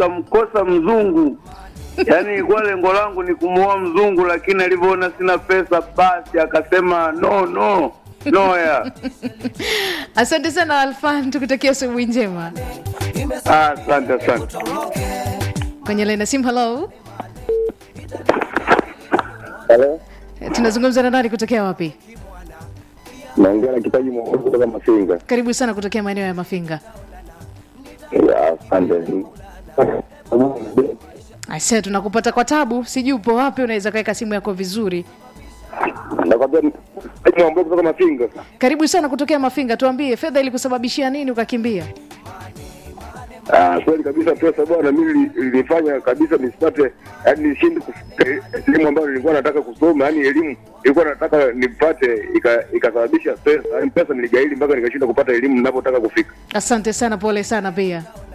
nikamkosa mzungu. Yaani ilikuwa lengo langu ni kumuoa mzungu, lakini alivyoona sina pesa, basi akasema no no no ya. asante sana alfan tukutakia asubuhi njema Ah, Asante asante. kwenye laina simu halo Halo, tunazungumza na nani kutokea wapi naongea na kipaji mwongozi kutoka Mafinga. karibu sana kutokea maeneo ya mafinga Ya, Asante. Aise, tunakupata kwa tabu, sijui upo wapi, unaweza kaweka simu yako vizuri. Nakwambia kipaji mwongozi kutoka Mafinga. Karibu sana kutokea Mafinga, tuambie fedha ilikusababishia nini ukakimbia? Ah, kweli kabisa pesa bwana, mimi li- ilifanya kabisa nisipate, yani nishinde kufuta elimu ambayo nilikuwa nataka kusoma, yani elimu nilikuwa nataka nipate, ika- ikasababisha pesa, yani pesa niligaili mpaka nikashinda kupata elimu ninapotaka kufika. Asante sana, pole sana pia.